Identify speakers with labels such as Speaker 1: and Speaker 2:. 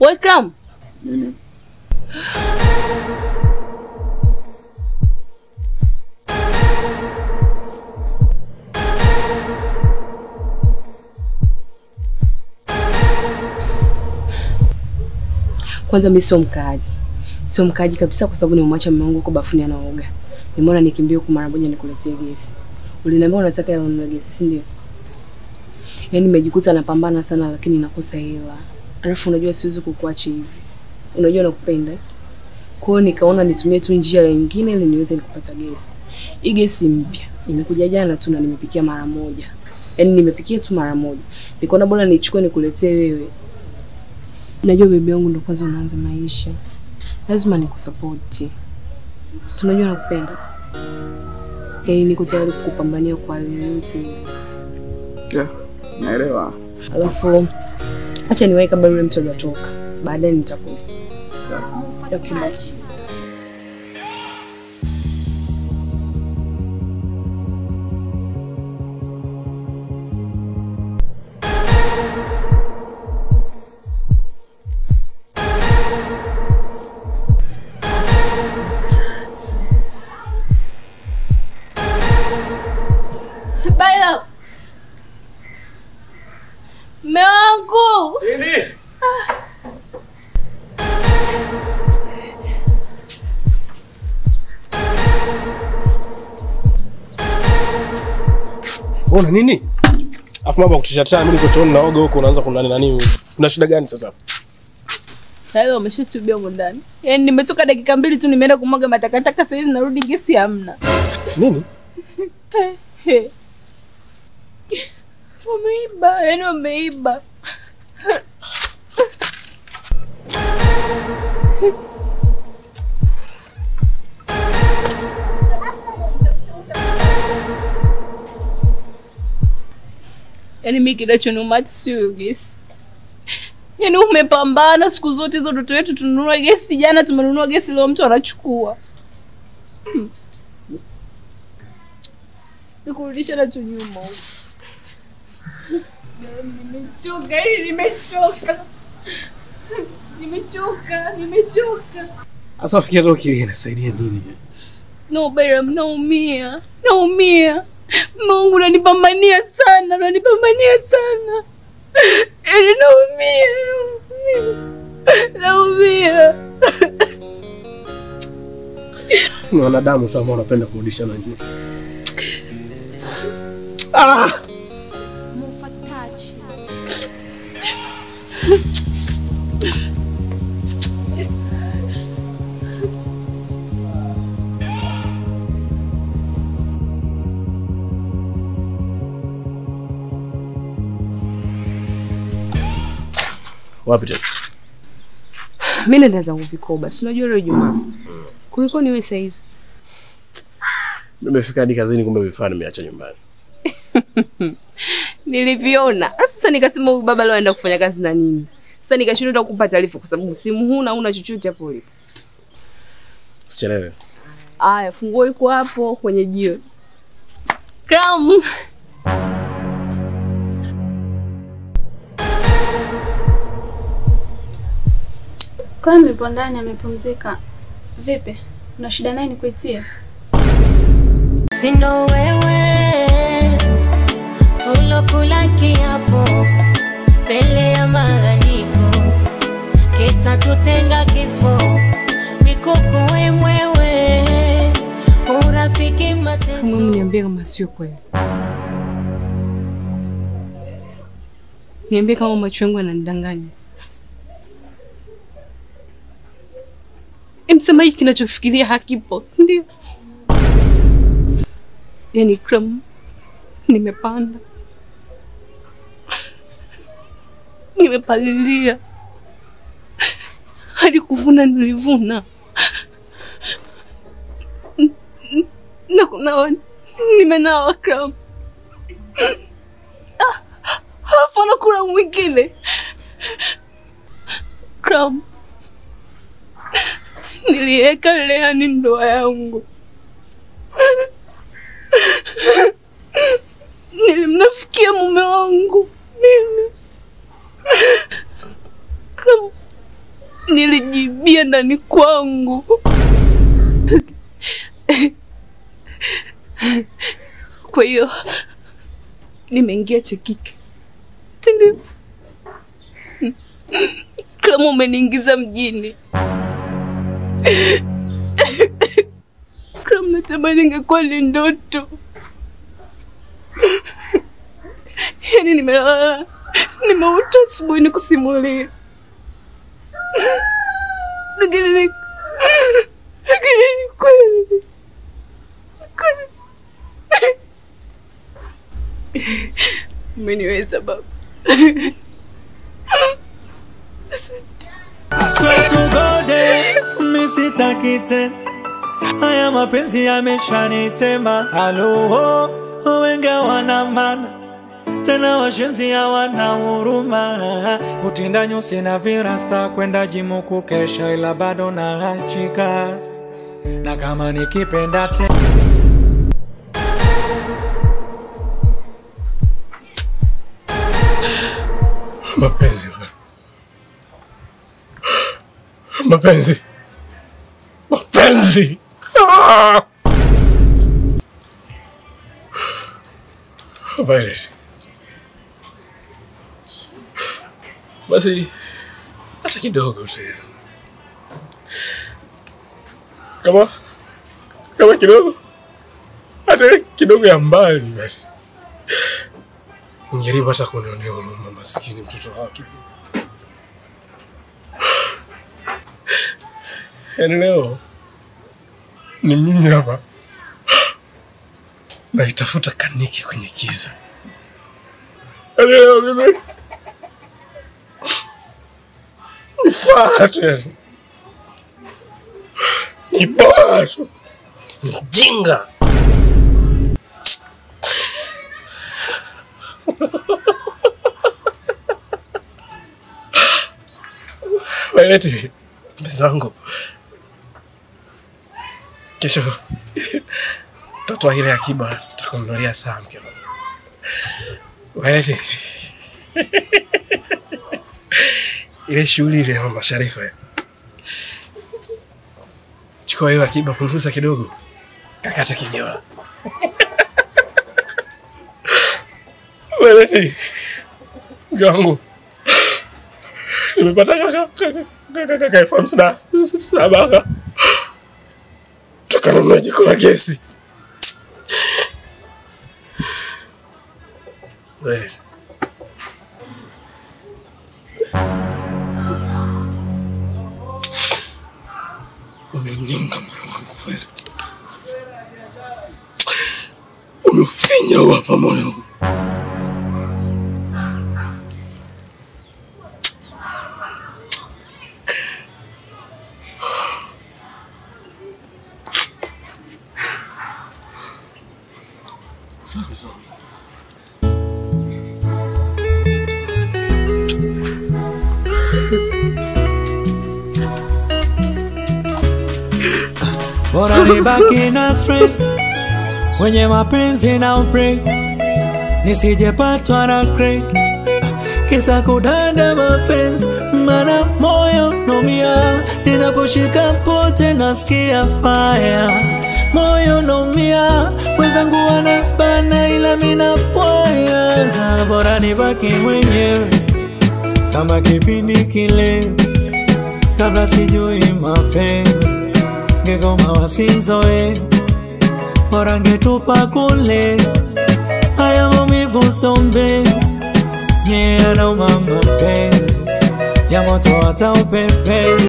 Speaker 1: Welcome.
Speaker 2: Nini?
Speaker 1: Kwanza mimi sio mkaaji, sio mkaaji kabisa, kwa sababu nimemwacha mume wangu huko bafuni anaoga. Nimeona nikimbie huku mara moja nikuletee gesi. Uliniambia unataka hela ununue gesi, si ndio? Yaani nimejikuta napambana sana, lakini nakosa hela. Alafu unajua siwezi kukuacha hivi, unajua nakupenda. Kwa hiyo nikaona nitumie tu njia nyingine ili niweze nikupata gesi. Hii gesi mpya imekuja jana tu na nimepikia mara moja, yaani nimepikia tu mara moja. Nikaona bora nichukue nikuletee wewe Najua bebi wangu ndo kwanza unaanza maisha, lazima nikusapoti. Si unajua nakupenda, yaani niko tayari kukupambania kwa hali yoyote ile.
Speaker 2: Yeah, naelewa.
Speaker 1: Alafu acha niwahi kabla yule mtu hajatoka, baadaye nitakuja.
Speaker 2: Sawa.
Speaker 1: Okay, bye. Bye love. Mume wangu.
Speaker 3: Una nini? Afu mambo ya kutisha tena mimi niko chooni naoga huko unaanza kunani nani? Kuna shida gani sasa?
Speaker 1: Tayari umeshatubia huko ndani. Yaani nimetoka dakika mbili tu nimeenda kumwaga matakataka saizi narudi gesi hamna.
Speaker 3: Nini?
Speaker 1: Wameiba, yaani wameiba. Yaani mimi kinachoniuma hata sio hiyo gesi. Yaani umepambana siku zote hizo ndoto yetu tununua gesi, jana tumenunua gesi, leo mtu anachukua. Hmm. Nikurudisha na tu nyuma huko. Nimechoka, yaani nimechoka. Nimechoka, nimechoka.
Speaker 3: Sasa wafikia roho kile inasaidia nini?
Speaker 1: No, Bayram, naumia. Naumia. Mungu unanipambania sana, unanipambania sana. Yaani naumia. Naumia.
Speaker 3: Ni wanadamu tu ambao wanapenda kurudisha na njia. Ah! Wapi tena?
Speaker 1: Mimi naenda zangu vikoba. Si unajua leo Ijumaa. Kuliko niwe saizi.
Speaker 3: Nimefika hadi kazini kumbe vifaa nimeacha nyumbani.
Speaker 1: Niliviona. Alafu sasa nikasema huyu baba leo anaenda kufanya kazi na nini? Sasa nikashindwa hata kukupa taarifa kwa sababu simu huna, huna chochote hapo ulipo.
Speaker 3: Sichelewe.
Speaker 1: Aya, funguo iko hapo kwenye jiwe. Kram.
Speaker 4: Clam yupo ndani amepumzika. Vipi? Una shida naye nikuitie?
Speaker 5: Sindo wewe tulokula kiapo mbele ya malaiko, kitatutenga kifo, mikoko wemwewe, urafiki mateso.
Speaker 1: Kama niambie kama sio kweli. Niambie kama macho yangu yananidanganya. Emsema hiki kinachofikiria hakipo, si ndio? Yaani Kram, nimepanda, nimepalilia hadi kuvuna nilivuna, na kunawa nimenawa Kram. Ah, Halafu anakula mwingine Kram, niliweka leani ndoa yangu nilimnafikia mume wangu mimi Kram,
Speaker 6: nilijibia ndani kwangu. Kwa hiyo nimeingia Chekike, si ndio? Kama umeniingiza mjini, kama natamani ingekuwa ni ndoto. Yaani nimelala nimeota asubuhi nikusimulia, lakini ni lakini ni kweli kweli. Umeniweza baba. Asante.
Speaker 7: I swear to God, eh, mi sitaki tena haya mapenzi yameshanitema. Halo, wengi wana maana tena, washenzi hawana huruma, kutinda nyusi na virasta, kwenda jimu kukesha, ila bado naachika na kama nikipenda tena
Speaker 3: Mapenzi bwana. mapenzi mapenzi Ah! Violet. Basi hata kidogo tu kama kama kidogo hata ile kidogo ya mbali basi ungejaribu hata kunionea huruma, maskini mtoto wa watu. Yaani leo ni mimi hapa naitafuta kaniki kwenye giza. Yaani leo mimi ni faa tu yani, ni bora tu, mjinga. Waleti mzangu, kesho tatoa ile akiba, takununulia saa mpya. Waleti ile shughuli ile ya mama Sharifa, chukua hiyo akiba, punguza kidogo, kakata kijola. Waleti gangu nimepata kaka kaka kaka kaka elfu hamsini na saba kaka, tukanunua jiko la gesi. Waleti. Umemnyonga moyo wangu Violet, umeufinya hapa moyo. Sawa sawa.
Speaker 7: bora nibaki na stress kwenye mapenzi na upre nisijepatwa na crack kisa kudanda mapenzi mana moyo nomia ninaposhika pote nasikia fire moyo nomia wenzangu wanabana ila minapoya bora nibaki mwenyewe kama kipindi kile kabla sijui mapenzi ngegoma wasinzoe bora ngetupa kule haya maumivu sombe yanauma mapenzi ya moto hata upepe